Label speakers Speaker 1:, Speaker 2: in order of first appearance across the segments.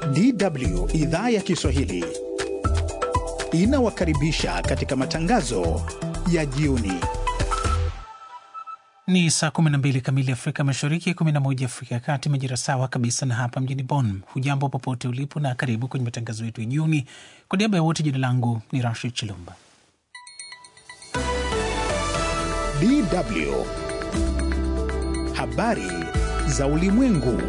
Speaker 1: DW idhaa ya Kiswahili inawakaribisha katika matangazo ya jioni.
Speaker 2: Ni saa 12 kamili Afrika Mashariki, 11 Afrika ya Kati, majira sawa kabisa na hapa mjini Bonn. Hujambo popote ulipo na karibu kwenye matangazo yetu ya jioni. Kwa niaba ya wote, jina langu ni Rashid Chilumba.
Speaker 1: DW habari za ulimwengu.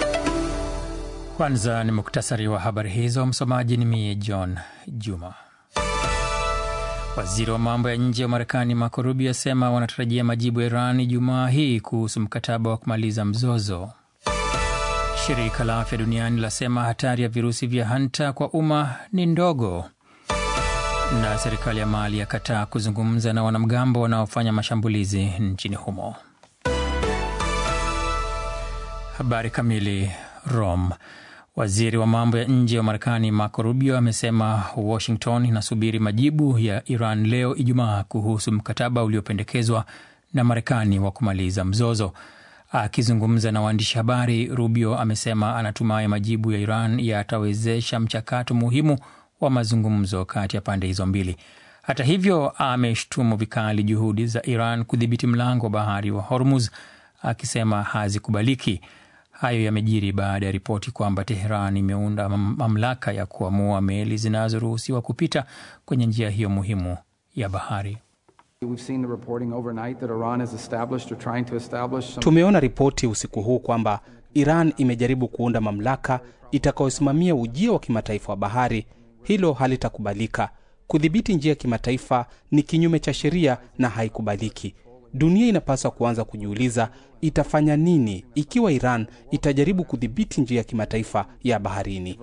Speaker 3: Kwanza ni muktasari wa habari hizo. Msomaji ni mie John Juma. Waziri wa mambo ya nje wa Marekani Marco Rubio asema wanatarajia majibu ya Iran Ijumaa hii kuhusu mkataba wa kumaliza mzozo. Shirika la Afya Duniani lasema hatari ya virusi vya hanta kwa umma ni ndogo, na serikali ya Mali yakataa kuzungumza na wanamgambo wanaofanya mashambulizi nchini humo. Habari kamili. Rome. Waziri wa mambo ya nje wa Marekani Marco Rubio amesema Washington inasubiri majibu ya Iran leo Ijumaa kuhusu mkataba uliopendekezwa na Marekani wa kumaliza mzozo. Akizungumza na waandishi habari, Rubio amesema anatumai majibu ya Iran yatawezesha mchakato muhimu wa mazungumzo kati ya pande hizo mbili. Hata hivyo, ameshtumu vikali juhudi za Iran kudhibiti mlango wa bahari wa Hormuz, akisema hazikubaliki. Hayo yamejiri baada ya ripoti kwamba Teheran imeunda mamlaka ya kuamua meli zinazoruhusiwa kupita kwenye njia hiyo muhimu ya bahari.
Speaker 4: Tumeona ripoti usiku huu kwamba Iran imejaribu kuunda mamlaka itakayosimamia ujio wa kimataifa wa bahari. Hilo halitakubalika. Kudhibiti njia ya kimataifa ni kinyume cha sheria na haikubaliki. Dunia inapaswa kuanza kujiuliza itafanya nini ikiwa Iran itajaribu kudhibiti njia ya kimataifa ya baharini.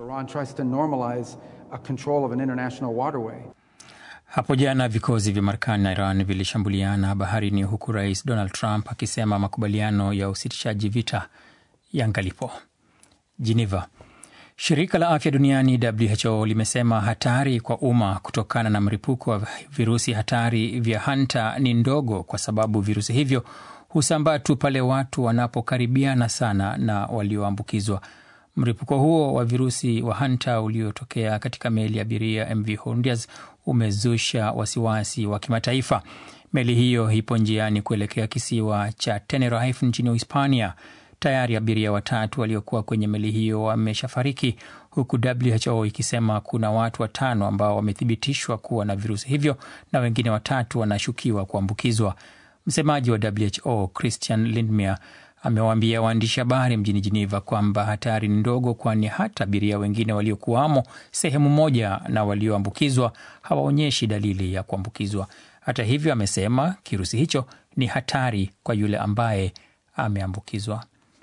Speaker 3: Hapo jana vikosi vya Marekani na Iran vilishambuliana baharini, huku Rais Donald Trump akisema makubaliano ya usitishaji vita yangalipo. Geneva. Shirika la afya duniani WHO limesema hatari kwa umma kutokana na mlipuko wa virusi hatari vya hanta ni ndogo, kwa sababu virusi hivyo husambaa tu pale watu wanapokaribiana sana na walioambukizwa. Mlipuko huo wa virusi wa hanta uliotokea katika meli ya abiria MV Hondias umezusha wasiwasi wa kimataifa. Meli hiyo ipo njiani kuelekea kisiwa cha Tenerife nchini Hispania. Tayari abiria watatu waliokuwa kwenye meli hiyo wameshafariki huku WHO ikisema kuna watu watano ambao wamethibitishwa kuwa na virusi hivyo na wengine watatu wanashukiwa kuambukizwa. Msemaji wa WHO Christian Lindmeier amewaambia waandishi habari mjini Geneva kwamba hatari ni ndogo, kwani hata abiria wengine waliokuwamo sehemu moja na walioambukizwa hawaonyeshi dalili ya kuambukizwa. Hata hivyo, amesema kirusi hicho ni hatari kwa yule ambaye ameambukizwa.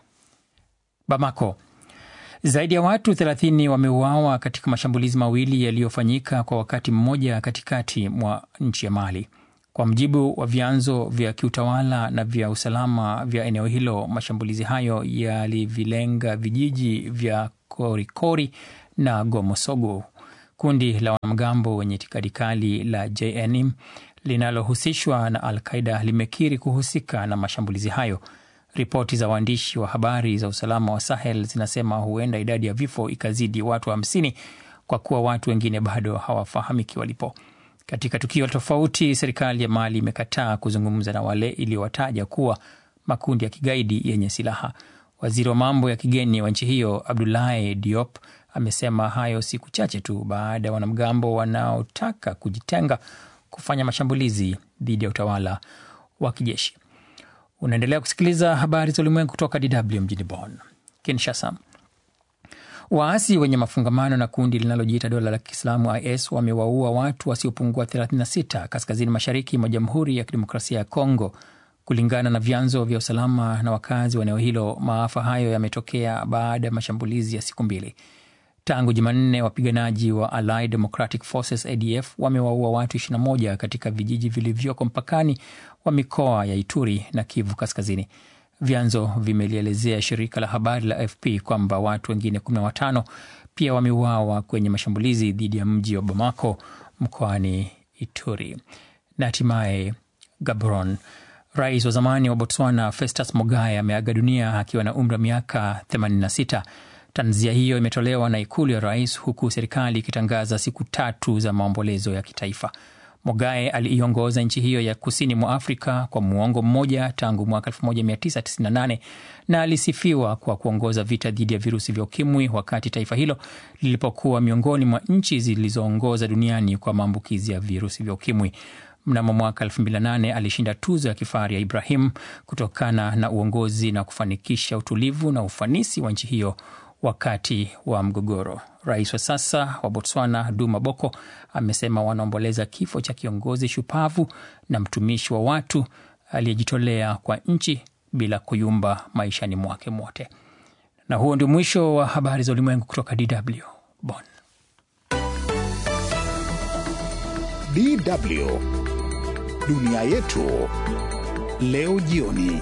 Speaker 3: Bamako. Zaidi ya watu 30 wameuawa katika mashambulizi mawili yaliyofanyika kwa wakati mmoja katikati mwa nchi ya Mali. Kwa mujibu wa vyanzo vya kiutawala na vya usalama vya eneo hilo, mashambulizi hayo yalivilenga vijiji vya Korikori na Gomosogo. Kundi la wanamgambo wenye itikadi kali la JNM linalohusishwa na Al Qaida limekiri kuhusika na mashambulizi hayo. Ripoti za waandishi wa habari za usalama wa Sahel zinasema huenda idadi ya vifo ikazidi watu hamsini wa kwa kuwa watu wengine bado hawafahamiki walipo. Katika tukio tofauti, serikali ya Mali imekataa kuzungumza na wale iliyowataja kuwa makundi ya kigaidi yenye silaha. Waziri wa mambo ya kigeni wa nchi hiyo Abdoulaye Diop amesema hayo siku chache tu baada ya wanamgambo wanaotaka kujitenga kufanya mashambulizi dhidi ya utawala wa kijeshi. Unaendelea kusikiliza habari za ulimwengu kutoka DW mjini Bonn. Kinshasa, waasi wenye mafungamano na kundi linalojiita dola la Kiislamu IS wamewaua watu wasiopungua 36 kaskazini mashariki mwa Jamhuri ya Kidemokrasia ya Kongo, kulingana na vyanzo vya usalama na wakazi wa eneo hilo. Maafa hayo yametokea baada ya mashambulizi ya siku mbili. Tangu Jumanne, wapiganaji wa Allied Democratic Forces ADF wamewaua watu 21 katika vijiji vilivyoko mpakani wa mikoa ya Ituri na Kivu Kaskazini. Vyanzo vimelielezea shirika la habari la AFP kwamba watu wengine 15 pia wameuawa kwenye mashambulizi dhidi ya mji wa Bamako mkoani Ituri. Na hatimaye Gabon, rais wa zamani wa Botswana Festus Mogae ameaga dunia akiwa na umri wa miaka 86. Tanzia hiyo imetolewa na ikulu ya rais, huku serikali ikitangaza siku tatu za maombolezo ya kitaifa. Mogae aliiongoza nchi hiyo ya kusini mwa Afrika kwa muongo mmoja tangu mwaka 1998 na alisifiwa kwa kuongoza vita dhidi ya virusi vya ukimwi wakati taifa hilo lilipokuwa miongoni mwa nchi zilizoongoza duniani kwa maambukizi ya virusi vya ukimwi. Mnamo mwaka 2008 alishinda tuzo ya kifahari ya Ibrahim kutokana na uongozi na kufanikisha utulivu na ufanisi wa nchi hiyo wakati wa mgogoro. Rais wa sasa wa Botswana Duma Boko amesema wanaomboleza kifo cha kiongozi shupavu na mtumishi wa watu aliyejitolea kwa nchi bila kuyumba maishani mwake mwote. Na huo ndio mwisho wa habari za ulimwengu kutoka DW Bonn.
Speaker 1: DW dunia yetu leo jioni.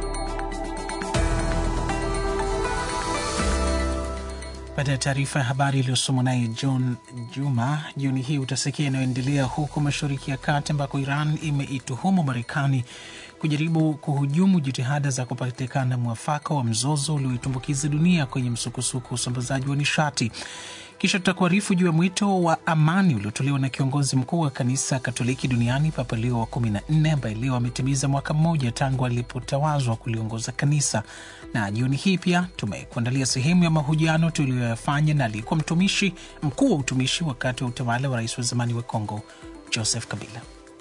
Speaker 2: Baada ya taarifa ya habari iliyosomwa naye John Juma jioni hii, utasikia inayoendelea huko Mashariki ya Kati ambako Iran imeituhumu Marekani kujaribu kuhujumu jitihada za kupatikana mwafaka wa mzozo ulioitumbukiza dunia kwenye msukosuko wa usambazaji wa nishati. Kisha tutakuarifu juu ya mwito wa amani uliotolewa na kiongozi mkuu wa kanisa Katoliki duniani Papa Leo wa kumi na nne ambaye leo ametimiza mwaka mmoja tangu alipotawazwa kuliongoza kanisa. Na jioni hii pia tumekuandalia sehemu ya mahojiano tuliyoyafanya na aliyekuwa mtumishi mkuu wa utumishi wakati wa utawala wa rais wa zamani wa Kongo Joseph Kabila.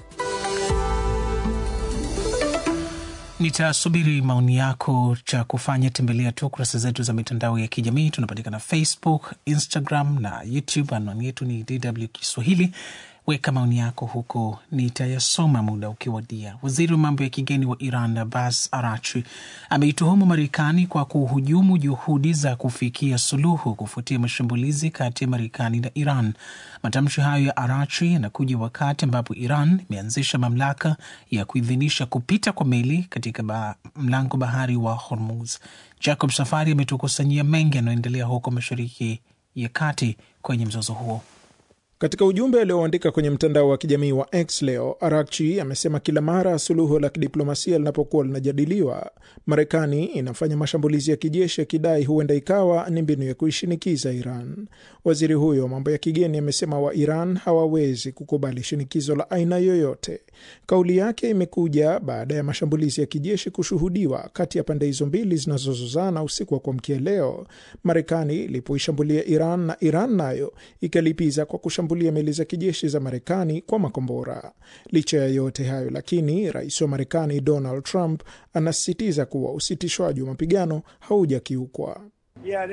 Speaker 2: Nitasubiri maoni yako. Cha kufanya tembelea tu kurasa zetu za mitandao ya kijamii. Tunapatikana Facebook, Instagram na YouTube. Anwani yetu ni DW Kiswahili. Weka maoni yako huko, nitayasoma muda ukiwadia. Waziri wa mambo ya kigeni wa Iran Abbas Arachi ameituhumu Marekani kwa kuhujumu juhudi za kufikia suluhu kufuatia mashambulizi kati ya Marekani na Iran. Matamshi hayo ya Arachi yanakuja wakati ambapo Iran imeanzisha mamlaka ya kuidhinisha kupita kwa meli katika ba mlango bahari wa Hormuz. Jacob Safari ametukusanyia mengi yanayoendelea huko Mashariki ya Kati kwenye mzozo huo.
Speaker 5: Katika ujumbe alioandika kwenye mtandao wa kijamii wa X leo, Arakchi amesema kila mara suluhu la kidiplomasia linapokuwa linajadiliwa, Marekani inafanya mashambulizi ya kijeshi akidai huenda ikawa ni mbinu ya kuishinikiza Iran. Waziri huyo wa mambo ya kigeni amesema wa Iran hawawezi kukubali shinikizo la aina yoyote. Kauli yake imekuja baada ya mashambulizi ya kijeshi kushuhudiwa kati ya pande hizo mbili zinazozozana usiku wa kuamkia leo, Marekani ilipoishambulia Iran na Iran nayo ikalipiza kwa kushambulia meli za kijeshi za Marekani kwa makombora. Licha ya yote hayo lakini, rais wa Marekani Donald Trump anasisitiza kuwa usitishwaji wa mapigano haujakiukwa.
Speaker 6: Yeah,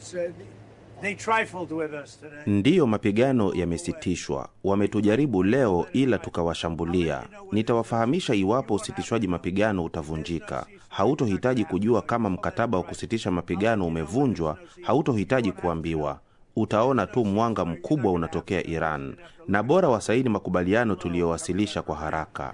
Speaker 7: Ndiyo, mapigano yamesitishwa. Wametujaribu leo, ila tukawashambulia. Nitawafahamisha iwapo usitishwaji mapigano utavunjika. Hautohitaji kujua kama mkataba wa kusitisha mapigano umevunjwa, hautohitaji kuambiwa. Utaona tu mwanga mkubwa unatokea Iran, na bora wasaini makubaliano tuliyowasilisha kwa haraka.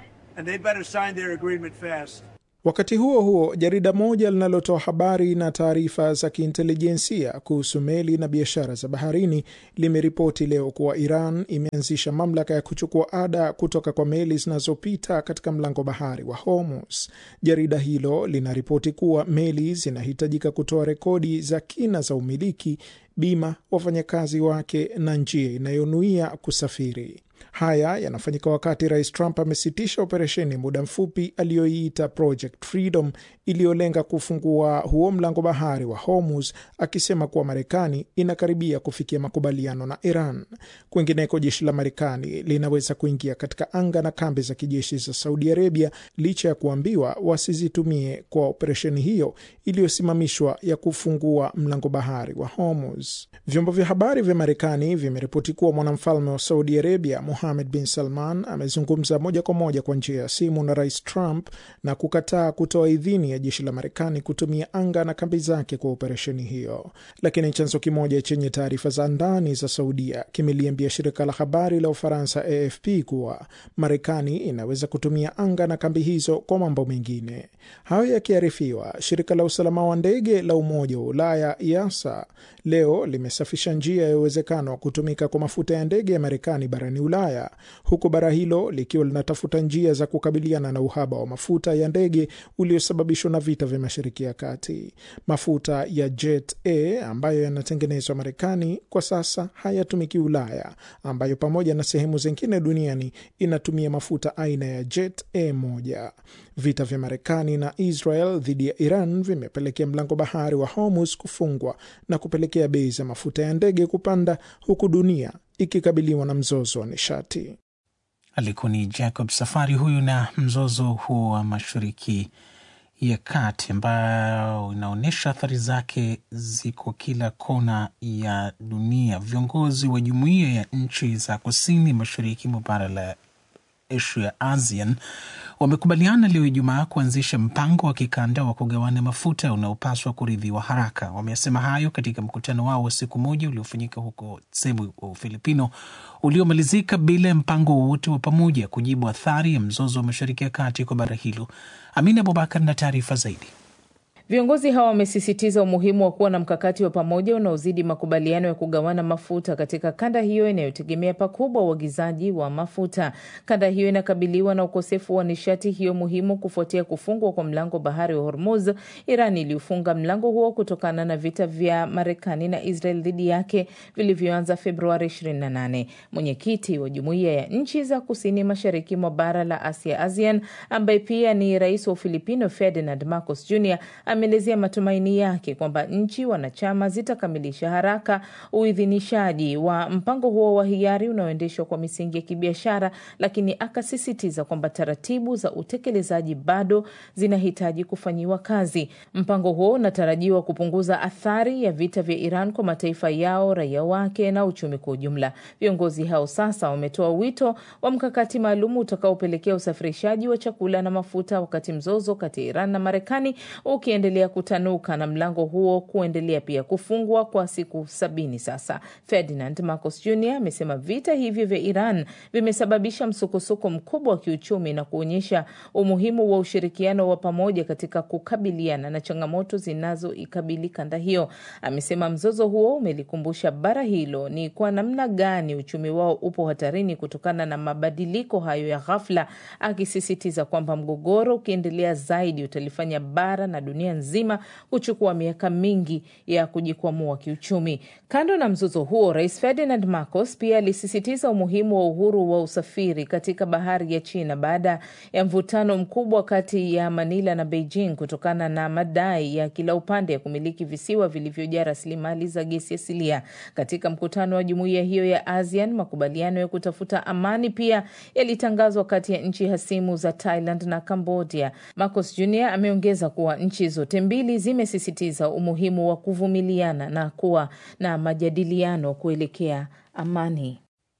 Speaker 5: Wakati huo huo, jarida moja linalotoa habari na taarifa za kiintelijensia kuhusu meli na biashara za baharini limeripoti leo kuwa Iran imeanzisha mamlaka ya kuchukua ada kutoka kwa meli zinazopita katika mlango bahari wa Hormuz. Jarida hilo linaripoti kuwa meli zinahitajika kutoa rekodi za kina za umiliki, bima, wafanyakazi wake na njia inayonuia kusafiri. Haya yanafanyika wakati Rais Trump amesitisha operesheni muda mfupi aliyoiita Project Freedom iliyolenga kufungua huo mlango bahari wa Hormuz, akisema kuwa Marekani inakaribia kufikia makubaliano na Iran. Kwingineko, jeshi la Marekani linaweza kuingia katika anga na kambi za kijeshi za Saudi Arabia licha ya kuambiwa wasizitumie kwa operesheni hiyo iliyosimamishwa ya kufungua mlango bahari wa Hormuz. Vyombo vya habari vya Marekani vimeripoti kuwa mwanamfalme wa Saudi Arabia Mohammed bin Salman amezungumza moja kwa moja kwa njia ya simu na Rais Trump na kukataa kutoa idhini ya jeshi la Marekani kutumia anga na kambi zake kwa operesheni hiyo. Lakini chanzo kimoja chenye taarifa za ndani za Saudia kimeliambia shirika la habari la Ufaransa AFP kuwa Marekani inaweza kutumia anga na kambi hizo kwa mambo mengine. Hayo yakiarifiwa, shirika la usalama wa ndege la Umoja wa Ulaya EASA leo limesafisha njia ya uwezekano wa kutumika kwa mafuta ya ndege ya Marekani barani Ulaya Ulaya, huku bara hilo likiwa linatafuta njia za kukabiliana na uhaba wa mafuta ya ndege uliosababishwa na vita vya Mashariki ya Kati. Mafuta ya Jet A ambayo yanatengenezwa Marekani kwa sasa hayatumiki Ulaya, ambayo pamoja na sehemu zingine duniani inatumia mafuta aina ya Jet A moja. Vita vya Marekani na Israel dhidi ya Iran vimepelekea mlango bahari wa Hormuz kufungwa na kupelekea bei za mafuta ya ndege kupanda huku dunia ikikabiliwa na mzozo wa nishati.
Speaker 2: Alikuwa ni Jacob Safari huyu na mzozo huo wa Mashariki ya Kati ambayo inaonyesha athari zake ziko kila kona ya dunia. Viongozi wa jumuiya ya nchi za kusini mashariki mwa bara la Asia ASEAN wamekubaliana leo Ijumaa kuanzisha mpango wa kikanda wa kugawana mafuta unaopaswa kuridhiwa haraka. Wamesema hayo katika mkutano wao wa siku moja uliofanyika huko Cebu, Ufilipino, uliomalizika bila ya mpango wowote wa pamoja kujibu athari ya mzozo wa Mashariki ya Kati kwa bara hilo. Amina Abubakar na taarifa zaidi.
Speaker 6: Viongozi hawa wamesisitiza umuhimu wa kuwa na mkakati wa pamoja unaozidi makubaliano ya kugawana mafuta katika kanda hiyo inayotegemea pakubwa uagizaji wa mafuta. Kanda hiyo inakabiliwa na ukosefu wa nishati hiyo muhimu kufuatia kufungwa kwa mlango bahari wa Hormuz. Iran iliufunga mlango huo kutokana na vita vya Marekani na Israel dhidi yake vilivyoanza Februari 28. Mwenyekiti wa jumuiya ya nchi za kusini mashariki mwa bara la Asia ASEAN, ambaye pia ni rais wa Ufilipino Ferdinand Marcos Jr ameelezea matumaini yake kwamba nchi wanachama zitakamilisha haraka uidhinishaji wa mpango huo wa hiari unaoendeshwa kwa misingi ya kibiashara, lakini akasisitiza kwamba taratibu za utekelezaji bado zinahitaji kufanyiwa kazi. Mpango huo unatarajiwa kupunguza athari ya vita vya Iran kwa mataifa yao, raia wake na uchumi kwa ujumla. Viongozi hao sasa wametoa wito wa mkakati maalum utakaopelekea usafirishaji wa chakula na mafuta, wakati mzozo kati ya Iran na Marekani ukiendelea kutanuka na mlango huo kuendelea pia kufungwa kwa siku sabini sasa. Ferdinand Marcos Jr amesema vita hivyo vya Iran vimesababisha msukosuko mkubwa wa kiuchumi na kuonyesha umuhimu wa ushirikiano wa pamoja katika kukabiliana na changamoto zinazoikabili kanda hiyo. Amesema mzozo huo umelikumbusha bara hilo ni kwa namna gani uchumi wao upo hatarini kutokana na mabadiliko hayo ya ghafla, akisisitiza kwamba mgogoro ukiendelea zaidi utalifanya bara na dunia nzima kuchukua miaka mingi ya kujikwamua kiuchumi. Kando na mzozo huo, Rais Ferdinand Marcos pia alisisitiza umuhimu wa uhuru wa usafiri katika bahari ya China baada ya mvutano mkubwa kati ya Manila na Beijing kutokana na madai ya kila upande ya kumiliki visiwa vilivyojaa rasilimali za gesi asilia. Katika mkutano wa jumuiya hiyo ya ASEAN, makubaliano ya kutafuta amani pia yalitangazwa kati ya nchi hasimu za Thailand na Cambodia. Marcos Jr ameongeza kuwa nchi zote mbili zimesisitiza umuhimu wa kuvumiliana na kuwa na majadiliano kuelekea amani.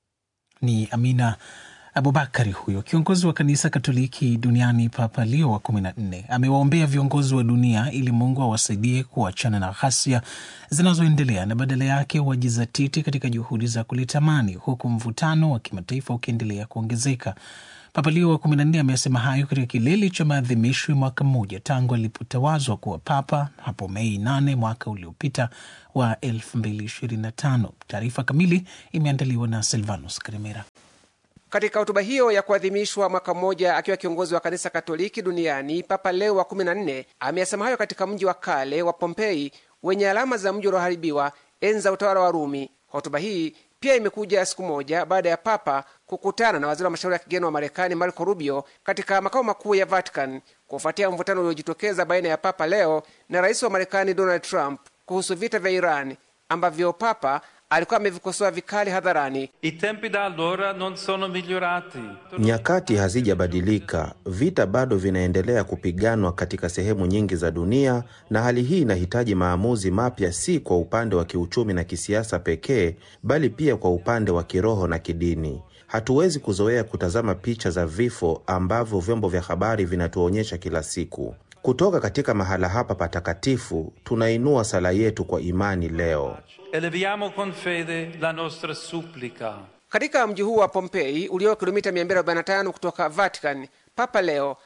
Speaker 2: Ni Amina Abubakari huyo kiongozi wa kanisa Katoliki duniani. Papa Leo wa kumi na nne amewaombea viongozi wa dunia ili Mungu awasaidie kuachana na ghasia zinazoendelea na badala yake wajizatiti katika juhudi za kuleta amani, huku mvutano wa kimataifa ukiendelea kuongezeka. Papa Leo wa kumi na nne amesema hayo katika kilele cha maadhimisho ya mwaka mmoja tangu alipotawazwa kuwa papa hapo Mei nane mwaka uliopita wa elfu mbili ishirini na tano. Taarifa kamili imeandaliwa na Silvanus Karemera.
Speaker 8: Katika hotuba hiyo ya kuadhimishwa mwaka mmoja akiwa kiongozi wa kanisa Katoliki duniani, Papa Leo wa 14 ameyasema hayo katika mji wa kale wa Pompei wenye alama za mji ulioharibiwa enzi za utawala wa Rumi. Hotuba hii pia imekuja siku moja baada ya Papa kukutana na waziri wa mashauri ya kigeni wa Marekani Marco Rubio katika makao makuu ya Vatican kufuatia mvutano uliojitokeza baina ya Papa Leo na rais wa Marekani Donald Trump kuhusu vita vya Iran ambavyo Papa alikuwa amevikosoa vikali hadharani.
Speaker 9: I tempi da allora non sono migliorati.
Speaker 7: Nyakati hazijabadilika, vita bado vinaendelea kupiganwa katika sehemu nyingi za dunia, na hali hii inahitaji maamuzi mapya, si kwa upande wa kiuchumi na kisiasa pekee, bali pia kwa upande wa kiroho na kidini. Hatuwezi kuzoea kutazama picha za vifo ambavyo vyombo vya habari vinatuonyesha kila siku. Kutoka katika mahala hapa patakatifu, tunainua sala yetu kwa imani leo.
Speaker 9: Eleviamo con fede la nostra supplica.
Speaker 8: Katika mji huu wa Pompei ulio kilomita 245 kutoka Vatican, Papa Leo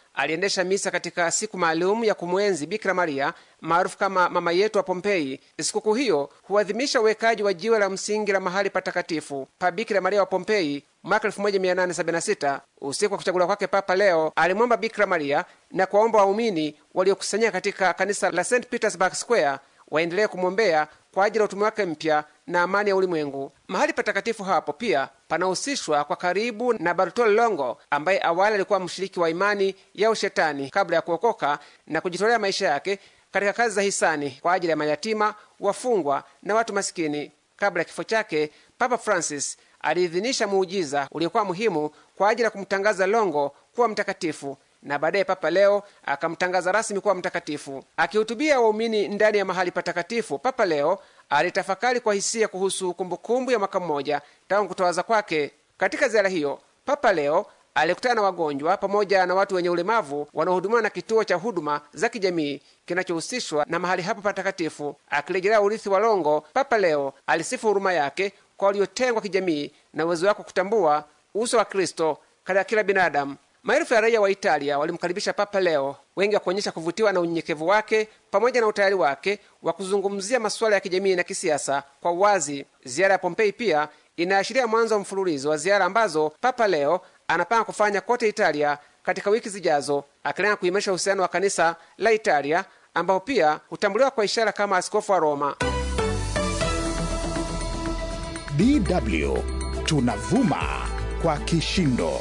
Speaker 8: aliendesha misa katika siku maalum ya kumwenzi Bikira Maria maarufu kama mama yetu wa Pompei. Sikukuu hiyo huadhimisha uwekaji wa jiwe la msingi la mahali patakatifu pa Bikira Maria wa Pompei mwaka 1876. Usiku wa kuchaguliwa kwake Papa Leo alimwomba Bikira Maria na kuwaomba waumini waliokusanyika katika kanisa la St Petersburg Square waendelee kumwombea kwa ajili ya utume wake mpya na amani ya ulimwengu. Mahali patakatifu hapo pia panahusishwa kwa karibu na Bartolo Longo ambaye awali alikuwa mshiriki wa imani ya ushetani kabla ya kuokoka na kujitolea maisha yake katika kazi za hisani kwa ajili ya mayatima, wafungwa na watu masikini. Kabla ya kifo chake, Papa Francis aliidhinisha muujiza uliokuwa muhimu kwa ajili ya kumtangaza Longo kuwa mtakatifu na baadaye Papa Leo akamtangaza rasmi kuwa mtakatifu. Akihutubia waumini ndani ya mahali patakatifu, Papa Leo alitafakari kwa hisia kuhusu kumbukumbu ya mwaka mmoja tangu kutowaza kwake. Katika ziara hiyo, Papa Leo alikutana na wagonjwa pamoja na watu wenye ulemavu wanaohudumiwa na kituo cha huduma za kijamii kinachohusishwa na mahali hapo patakatifu. Akirejelea urithi wa Longo, Papa Leo alisifu huruma yake kwa waliotengwa kijamii na uwezo wake kutambua uso wa Kristo katika kila binadamu. Maelfu ya raia wa Italia walimkaribisha Papa Leo, wengi wakuonyesha kuvutiwa na unyenyekevu wake pamoja na utayari wake wa kuzungumzia masuala ya kijamii na kisiasa kwa uwazi. Ziara ya Pompei pia inaashiria mwanzo wa mfululizo wa ziara ambazo Papa Leo anapanga kufanya kote Italia katika wiki zijazo, akilenga kuimarisha uhusiano wa kanisa la Italia ambapo pia hutambuliwa kwa ishara kama askofu wa Roma.
Speaker 1: DW tunavuma kwa kishindo.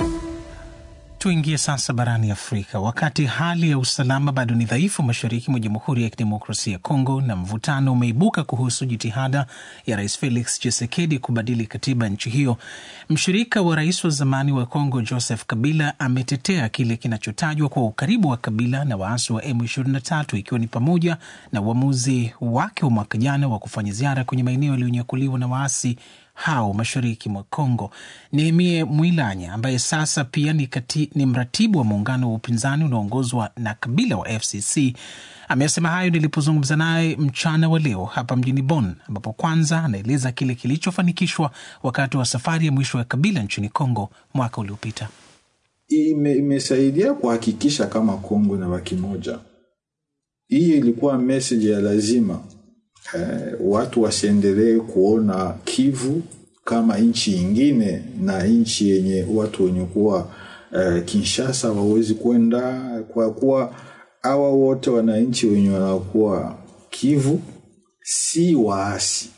Speaker 2: Tuingie sasa barani Afrika. Wakati hali ya usalama bado ni dhaifu mashariki mwa Jamhuri ya Kidemokrasia ya Kongo na mvutano umeibuka kuhusu jitihada ya Rais Felix Tshisekedi kubadili katiba ya nchi hiyo, mshirika wa rais wa zamani wa Kongo Joseph Kabila ametetea kile kinachotajwa kwa ukaribu wa Kabila na waasi wa M23 ikiwa ni pamoja na uamuzi wake wa mwaka jana wa kufanya ziara kwenye maeneo yaliyonyakuliwa na waasi hao mashariki mwa Kongo. Nehemie Mwilanya ambaye sasa pia ni, kati, ni mratibu wa muungano wa upinzani unaoongozwa na Kabila wa FCC amesema hayo nilipozungumza naye mchana wa leo hapa mjini Bonn, ambapo kwanza anaeleza kile kilichofanikishwa wakati wa safari ya mwisho ya Kabila nchini Kongo mwaka uliopita.
Speaker 10: Ime, imesaidia kuhakikisha kama Kongo na baki moja. Hii ilikuwa meseji ya lazima Eh, watu wasiendelee kuona Kivu kama nchi ingine na nchi yenye watu wenye kuwa eh, Kinshasa wawezi kwenda, kwa kuwa hawa wote wananchi wenye wanakuwa Kivu si waasi,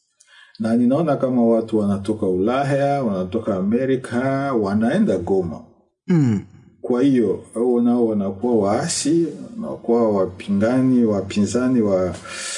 Speaker 10: na ninaona kama watu wanatoka Ulaya, wanatoka Amerika, wanaenda Goma
Speaker 2: mm.
Speaker 10: Kwa hiyo hao nao wanakuwa waasi, wanakuwa wapingani, wapinzani wa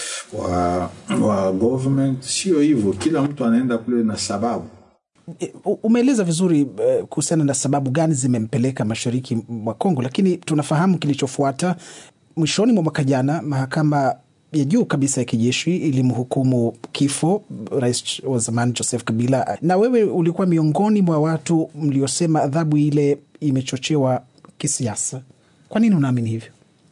Speaker 10: wa, wa government. Sio hivyo, kila mtu anaenda kule na sababu.
Speaker 2: Umeeleza vizuri uh, kuhusiana na sababu gani zimempeleka mashariki mwa Kongo, lakini tunafahamu kilichofuata. Mwishoni mwa mwaka jana, mahakama ya juu kabisa ya kijeshi ilimhukumu kifo rais wa zamani Joseph Kabila, na wewe ulikuwa miongoni mwa watu mliosema adhabu ile imechochewa kisiasa. Kwa nini unaamini hivyo?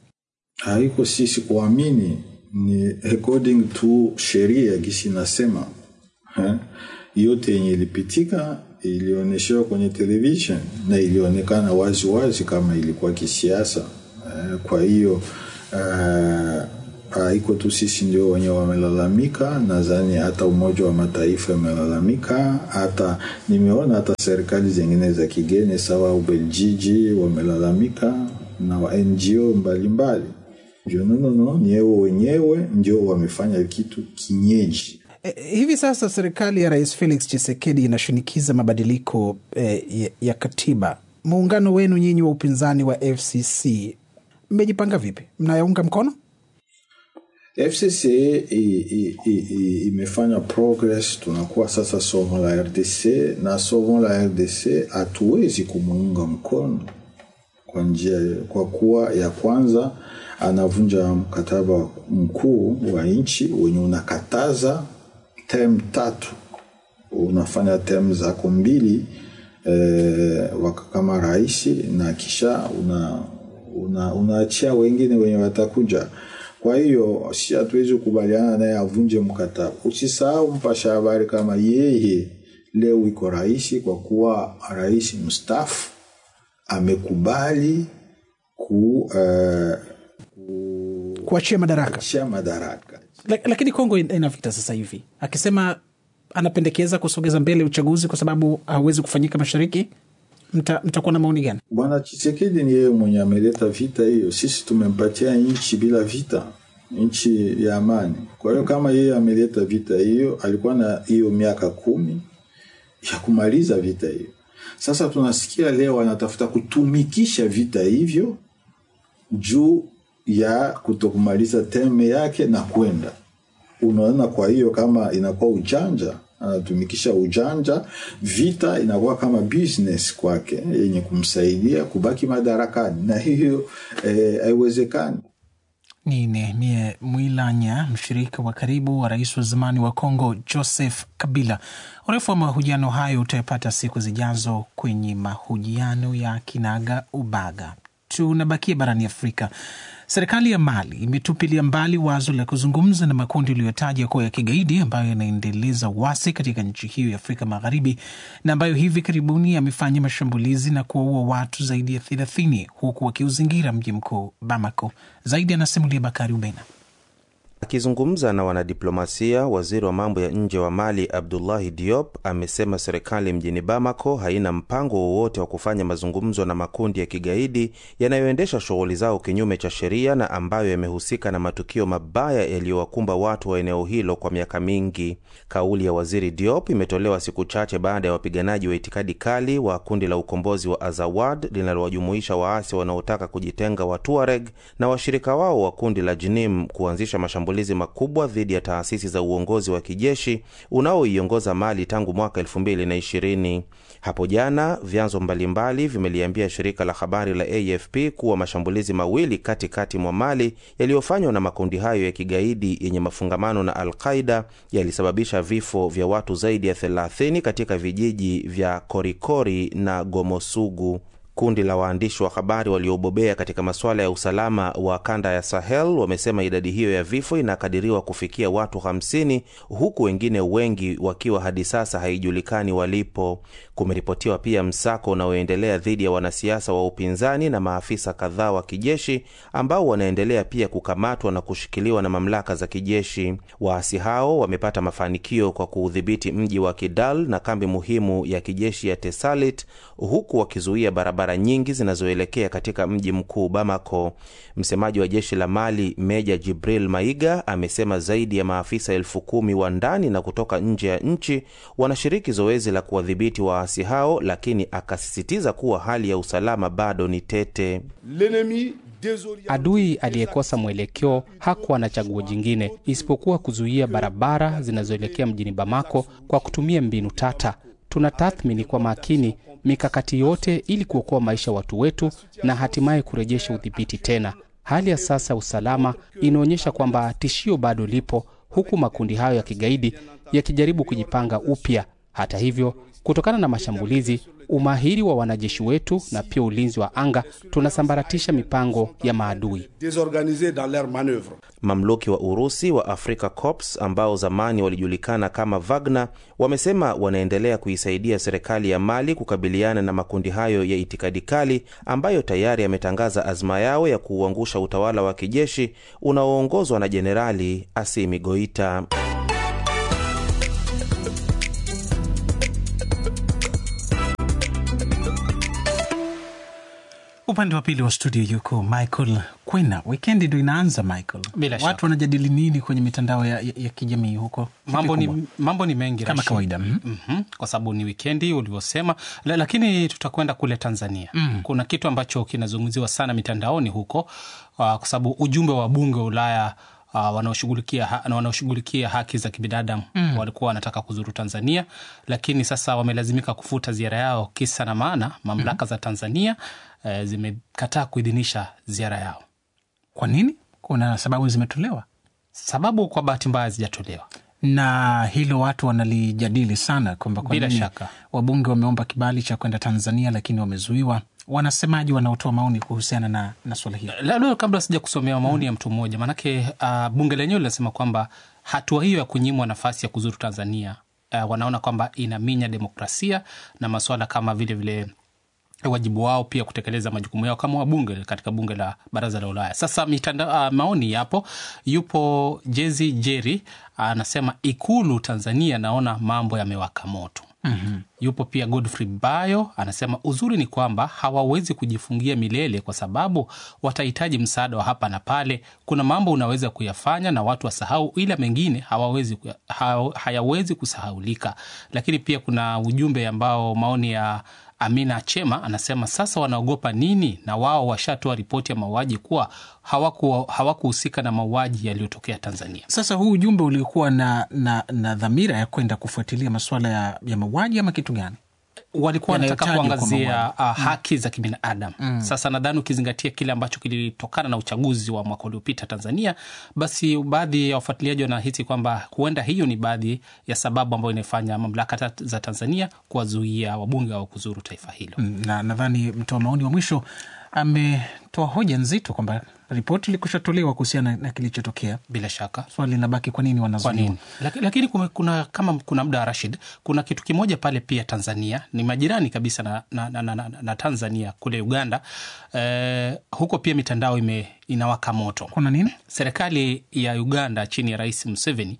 Speaker 10: Haiko sisi kuamini ni according to sheria gisi nasema ha? yote yenye ilipitika ilionyeshewa kwenye television na ilionekana wazi wazi kama ilikuwa kisiasa. Kwa hiyo haiko tu sisi ndio wenye wamelalamika, nadhani hata Umoja wa Mataifa imelalamika, hata nimeona hata serikali zingine za kigeni sawa Ubeljiji wamelalamika na wa NGO mbalimbali ndio nonono ni wao wenyewe ndio wamefanya kitu kinyeji.
Speaker 2: E, hivi sasa serikali ya Rais Felix Tshisekedi inashinikiza mabadiliko e, ya, ya katiba. Muungano wenu nyinyi wa upinzani wa FCC mmejipanga vipi? Mnayaunga mkono?
Speaker 10: FCC imefanya progress, tunakuwa sasa somo la RDC na somo la RDC hatuwezi kumuunga mkono kwa njia, kwa kuwa ya kwanza anavunja mkataba mkuu wa nchi wenye unakataza tem tatu, unafanya tem zako mbili e, kama rais na kisha una, una, unaachia wengine wenye watakuja. Kwa hiyo si hatuwezi kukubaliana naye avunje mkataba. Usisahau mpasha habari kama yeye leo iko rais, kwa kuwa rais mstaafu amekubali ku, uh,
Speaker 2: kuachia madaraka
Speaker 10: kuachia madaraka
Speaker 2: Lak- lakini Kongo ina ina vita sasa hivi, akisema anapendekeza kusogeza mbele uchaguzi kwa sababu hauwezi kufanyika mashariki. Mta- Mtakuwa na maoni gani?
Speaker 10: Bwana Chisekedi ni yeye mwenye ameleta vita hiyo. Sisi tumempatia nchi bila vita, nchi ya amani. Kwa hiyo kama yeye ameleta vita hiyo, alikuwa na hiyo miaka kumi ya kumaliza vita hiyo. Sasa tunasikia leo anatafuta kutumikisha vita hivyo juu ya kutokumaliza teme yake na kwenda unaona. Kwa hiyo kama inakuwa ujanja, anatumikisha ujanja, vita inakuwa kama business kwake yenye kumsaidia kubaki madarakani, na hiyo eh, haiwezekani.
Speaker 2: Ni Nehemie Mwilanya, mshirika wa karibu wa rais wa zamani wa Kongo Joseph Kabila. Urefu wa mahojiano hayo utayapata siku zijazo kwenye mahojiano ya Kinaga Ubaga. Tunabakia barani Afrika. Serikali ya Mali imetupilia mbali wazo la kuzungumza na makundi iliyotaja kuwa ya kigaidi ambayo yanaendeleza uasi katika nchi hiyo ya Afrika Magharibi na ambayo hivi karibuni yamefanya mashambulizi na kuwaua watu zaidi ya thelathini huku wakiuzingira mji mkuu Bamako. Zaidi anasimulia Bakari Ubena.
Speaker 7: Akizungumza na wanadiplomasia, waziri wa mambo ya nje wa Mali Abdullahi Diop amesema serikali mjini Bamako haina mpango wowote wa kufanya mazungumzo na makundi ya kigaidi yanayoendesha shughuli zao kinyume cha sheria na ambayo yamehusika na matukio mabaya yaliyowakumba watu wa eneo hilo kwa miaka mingi. Kauli ya waziri Diop imetolewa siku chache baada ya wapiganaji wa itikadi kali wa kundi la ukombozi wa Azawad linalowajumuisha waasi wanaotaka kujitenga wa Tuareg na washirika wao wa kundi la Jinim kuanzisha mashambulizi makubwa dhidi ya taasisi za uongozi wa kijeshi unaoiongoza Mali tangu mwaka elfu mbili na ishirini. Hapo jana vyanzo mbalimbali vimeliambia shirika la habari la AFP kuwa mashambulizi mawili katikati mwa Mali yaliyofanywa na makundi hayo ya kigaidi yenye mafungamano na Al-Qaida yalisababisha vifo vya watu zaidi ya 30 katika vijiji vya Korikori na Gomosugu. Kundi la waandishi wa habari waliobobea katika masuala ya usalama wa kanda ya Sahel wamesema idadi hiyo ya vifo inakadiriwa kufikia watu 50 huku wengine wengi wakiwa hadi sasa haijulikani walipo. Kumeripotiwa pia msako unaoendelea dhidi ya wanasiasa wa upinzani na maafisa kadhaa wa kijeshi ambao wanaendelea pia kukamatwa na kushikiliwa na mamlaka za kijeshi. Waasi hao wamepata mafanikio kwa kuudhibiti mji wa Kidal na kambi muhimu ya kijeshi ya Tesalit huku wakizuia barabara nyingi zinazoelekea katika mji mkuu Bamako. Msemaji wa jeshi la Mali Meja Jibril Maiga amesema zaidi ya maafisa elfu kumi wa ndani na kutoka nje ya nchi wanashiriki zoezi la kuwadhibiti waasi hao, lakini akasisitiza kuwa hali ya usalama bado ni tete.
Speaker 4: Adui aliyekosa mwelekeo hakuwa na chaguo jingine isipokuwa kuzuia barabara zinazoelekea mjini Bamako kwa kutumia mbinu tata. Tunatathmini kwa makini mikakati yote ili kuokoa maisha ya watu wetu na hatimaye kurejesha udhibiti tena. Hali ya sasa ya usalama inaonyesha kwamba tishio bado lipo, huku makundi hayo ya kigaidi yakijaribu kujipanga upya. Hata hivyo, kutokana na mashambulizi, umahiri wa wanajeshi wetu na pia ulinzi wa anga, tunasambaratisha mipango ya maadui.
Speaker 7: Mamluki wa Urusi wa Africa Corps ambao zamani walijulikana kama Wagner wamesema wanaendelea kuisaidia serikali ya Mali kukabiliana na makundi hayo ya itikadi kali ambayo tayari yametangaza azma yao ya kuuangusha utawala wa kijeshi unaoongozwa na Jenerali Asimi Goita.
Speaker 2: Upande wa pili wa studio yuko Michael Kwena. Wikendi ndo inaanza Michael,
Speaker 3: Bila
Speaker 2: watu
Speaker 3: shaka.
Speaker 2: wanajadili nini kwenye mitandao ya, ya, ya kijamii huko? Kipi
Speaker 3: mambo
Speaker 2: kubwa?
Speaker 3: ni, mambo ni mengi
Speaker 2: Kama
Speaker 3: Rashid.
Speaker 2: kawaida, mhm.
Speaker 3: Mhm, kwa sababu ni wikendi ulivyosema, la, lakini tutakwenda kule Tanzania. Kuna kitu ambacho kinazungumziwa sana mitandaoni huko uh, kwa sababu ujumbe wa bunge wa Ulaya uh, wanaoshughulikia ha, na wanaoshughulikia haki za kibinadamu walikuwa wanataka kuzuru Tanzania, lakini sasa wamelazimika kufuta ziara yao. Kisa na maana, mamlaka za Tanzania uh, zimekataa kuidhinisha ziara yao.
Speaker 2: Kwa nini? Kuna sababu zimetolewa
Speaker 3: Sababu kwa bahati mbaya zijatolewa.
Speaker 2: na hilo watu wanalijadili sana kwamba kwa
Speaker 3: Bila
Speaker 2: nini
Speaker 3: shaka.
Speaker 2: wabunge wameomba kibali cha kwenda Tanzania lakini wamezuiwa. Wanasemaji wanaotoa maoni kuhusiana na, na swala hilo?
Speaker 3: labda kabla sija kusomea maoni ya mtu mmoja maanake uh, bunge lenyewe linasema kwamba hatua hiyo ya kunyimwa nafasi ya kuzuru tanzania uh, wanaona kwamba inaminya demokrasia na masuala kama vile vile
Speaker 4: wajibu wao pia kutekeleza majukumu yao kama wabunge katika bunge la baraza la Ulaya. Sasa mitanda, uh, maoni yapo. Yupo Jezi Jeri anasema Ikulu Tanzania naona mambo yamewaka moto. Mm-hmm. Yupo pia Godfrey Bayo anasema uzuri ni kwamba hawawezi kujifungia milele kwa sababu watahitaji msaada wa hapa na pale. Kuna mambo unaweza kuyafanya na watu wasahau, ila mengine hawawezi, ha, hayawezi kusahaulika. Lakini pia kuna ujumbe ambao maoni ya Amina Chema anasema sasa wanaogopa nini? Na wao washatoa ripoti ya mauaji kuwa hawakuhusika hawaku na mauaji yaliyotokea Tanzania.
Speaker 2: Sasa huu ujumbe ulikuwa na, na, na dhamira ya kwenda kufuatilia masuala ya, ya mauaji ama kitu gani?
Speaker 4: walikuwa wanataka kuangazia uh, haki za kibinadamu mm. Sasa nadhani ukizingatia kile ambacho kilitokana na uchaguzi wa mwaka uliopita Tanzania, basi baadhi ya wafuatiliaji wanahisi kwamba huenda hiyo ni baadhi ya sababu ambayo inaifanya mamlaka za Tanzania kuwazuia wabunge wao kuzuru taifa hilo
Speaker 2: mm, na nadhani mtoa maoni wa mwisho ametoa hoja nzito kwamba ripoti ilikushatolewa kuhusiana na kilichotokea.
Speaker 4: Bila shaka
Speaker 2: swali linabaki, kwa nini wanazuia?
Speaker 4: Lakini, lakini kuna kama kuna muda Rashid, kuna kitu kimoja pale pia Tanzania ni majirani kabisa na, na, na, na, na Tanzania kule Uganda eh, huko pia mitandao ime, inawaka moto.
Speaker 2: Kuna nini?
Speaker 4: Serikali ya Uganda chini ya Rais Museveni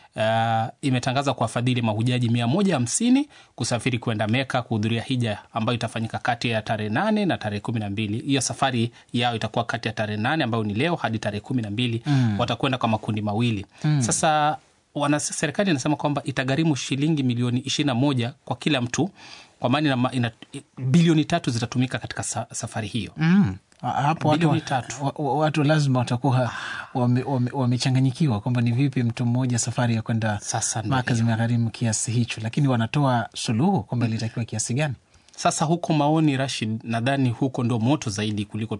Speaker 4: Uh, imetangaza kuwafadhili mahujaji mia moja hamsini kusafiri kwenda Meka kuhudhuria hija ambayo itafanyika kati ya tarehe nane na tarehe kumi na mbili. Hiyo safari yao itakuwa kati ya tarehe nane ambayo ni leo hadi tarehe kumi na mbili. Mm. Watakwenda kwa makundi mawili. Mm. Sasa wana serikali inasema kwamba itagharimu shilingi milioni ishirini na moja kwa kila mtu, kwa maana ina bilioni tatu zitatumika katika sa, safari hiyo.
Speaker 2: Mm. Hapo watu, watu lazima watakuwa wamechanganyikiwa wame, wame kwamba ni vipi mtu mmoja safari ya kwenda Maka zimegharimu kiasi hicho, lakini wanatoa suluhu kwamba ilitakiwa kiasi gani?
Speaker 4: Sasa huko maoni Rashid, nadhani huko ndo moto zaidi kuliko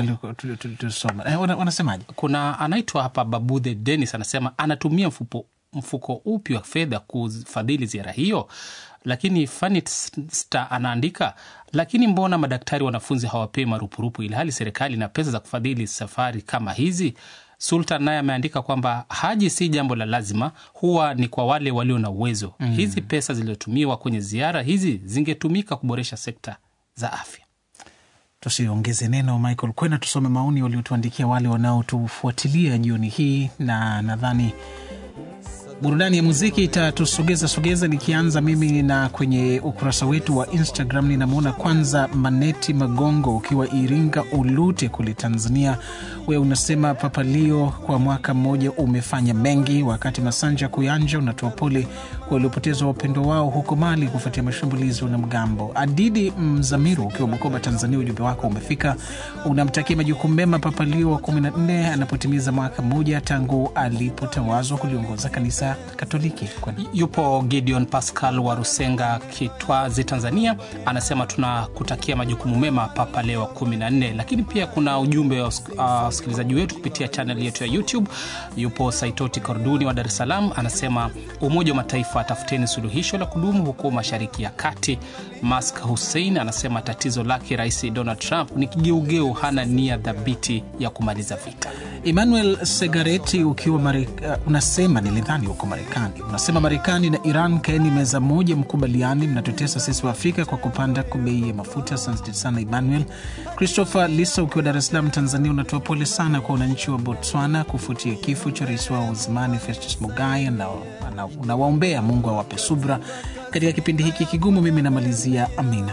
Speaker 2: tuliosoma. Eh, wanasemaje?
Speaker 4: Kuna anaitwa hapa Babudhe Denis anasema anatumia mfupo, mfuko upi wa fedha kufadhili ziara hiyo lakini Fanit Star anaandika, lakini mbona madaktari wanafunzi hawapewi marupurupu ilhali serikali ina pesa za kufadhili safari kama hizi? Sultan naye ameandika kwamba haji si jambo la lazima, huwa ni kwa wale walio na uwezo. Mm. Hizi pesa zilizotumiwa kwenye ziara hizi zingetumika kuboresha sekta za afya.
Speaker 2: Tusiongeze neno Michael Kwena, tusome maoni waliotuandikia wale wanaotufuatilia jioni hii, na nadhani burudani ya muziki itatusogeza sogeza, nikianza mimi na kwenye ukurasa wetu wa Instagram ninamwona kwanza Maneti Magongo ukiwa Iringa Ulute kule Tanzania. We unasema Papalio kwa mwaka mmoja umefanya mengi, wakati Masanja Kuyanja unatoa pole waliopoteza wapendo wao huko Mali kufuatia mashambulizi na mgambo. Adidi Mzamiru ukiwa Bukoba Tanzania, ujumbe wako umefika, unamtakia majukumu mema Papalio wa 14 anapotimiza mwaka mmoja tangu alipotawazwa kuliongoza kanisa Katoliki.
Speaker 4: Yupo Gideon Pascal wa Rusenga, Kitwazi, Tanzania, anasema tunakutakia majukumu mema Papa Leo wa 14. Lakini pia kuna ujumbe wa wasikilizaji uh, wetu kupitia chanel yetu ya YouTube. Yupo Saitoti Korduni wa Dar es Salaam, anasema Umoja wa Mataifa, tafuteni suluhisho la kudumu huko Mashariki ya Kati. Mask Hussein anasema tatizo lake Rais Donald Trump ni kigeugeu, hana nia dhabiti ya kumaliza vita.
Speaker 2: Emmanuel Segareti ukiwa Marika, uh, unasema nilidhani huko Marekani, unasema Marekani na Iran kaeni meza moja, mkubaliani, mnatutesa sisi wa Afrika kwa kupanda kwa bei ya mafuta. Asante sana Emmanuel. Christopher Lisa ukiwa Dar es Salaam, Tanzania, unatoa pole sana kwa wananchi wa Botswana kufuatia kifo cha rais wao wa zamani Festus Mogae na unawaombea Mungu awape subra katika kipindi hiki kigumu. Mimi namalizia amina.